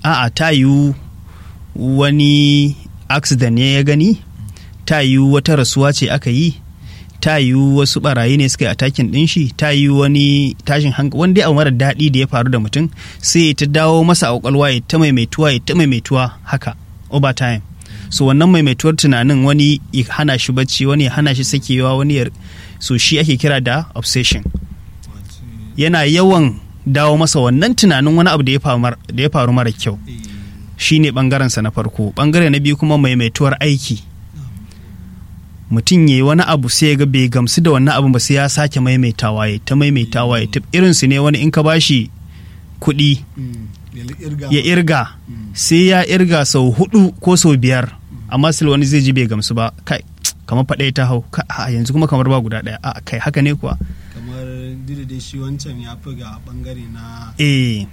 a'a ta yiwu wani accident ne ya gani ta yiwu wata rasuwa ce aka yi ta yiwu wasu barayi ne suka yi atakin din shi ta yiwu wani tashin hankali wani dai abu mara daɗi da ya faru da mutum sai ta dawo masa a kwakwalwa ya ta maimaituwa ya ta maimaituwa haka over time so wannan maimaituwar tunanin wani ya hana shi bacci wani ya hana shi sakewa wani ya so shi ake kira da obsession yana yawan dawo masa wannan tunanin wani abu da ya faru mara kyau shine bangarensa na farko bangare na biyu kuma maimaituwar aiki mutum ya yi wani abu sai ga bai gamsu da wannan abin ba sai ya sake maimaitawa ya ta maimaitawa ya irinsu ne wani in ka bashi kuɗi ya irga sai ya irga sau hudu ko sau biyar amma sil wani zai ji bai gamsu ba kai kamar faɗaya ta hau a yanzu kuma kamar ba guda ɗaya a kai haka ne kuwa kamar dai shi wancan ya fi ga bangare na eh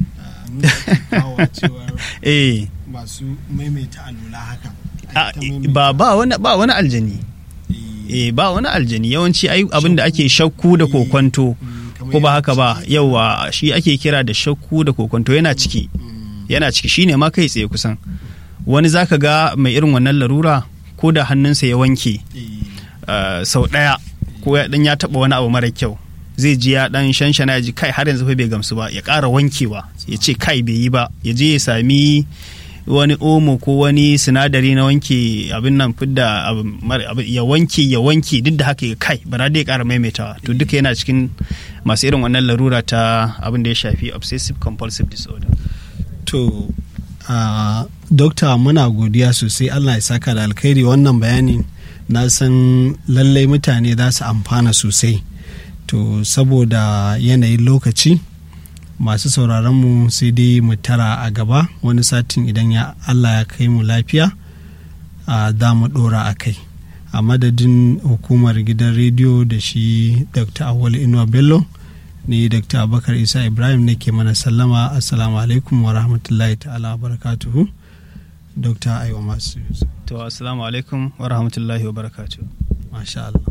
eh masu maimaita alula haka ba ba wani ba wani aljani eh ba wani aljani yawanci abin da ake shakku da kokwanto ko ba haka ba yawa shi ake kira da shakku da kokwanto yana ciki yana ciki shine ma kai tsaye kusan wani zaka ga mai irin wannan larura ko da hannunsa ya wanke sau ɗaya ko ya dan ya taba wani abu mara kyau zai ji ya dan shanshana ya ji kai har yanzu fa bai gamsu ba ya ƙara wankewa ya ce kai bai yi ba ya je ya sami wani omo ko wani sinadari na wanke abin nan fidda ya wanke ya wanke duk da haka ya kai bara dai ƙara maimaitawa to duka yana cikin masu irin wannan larura ta abin da ya shafi obsessive compulsive disorder to uh, dokta muna godiya sosai allah ya saka da alkhairi wannan bayani na san lallai mutane za su amfana sosai to saboda yanayin lokaci masu sauraronmu sai dai mu tara a gaba wani satin idan ya allah ya kai mu lafiya za mu dora a kai a madadin hukumar gidan rediyo da shi dr awal inuwa bello ni dr abubakar isa ibrahim nake mana sallama assalamu alaikum wa rahmatullahi ta'ala wa barakatuhu dr aiwa masu to assalamu alaikum wa rahmatullahi wa barakatuhu masha Allah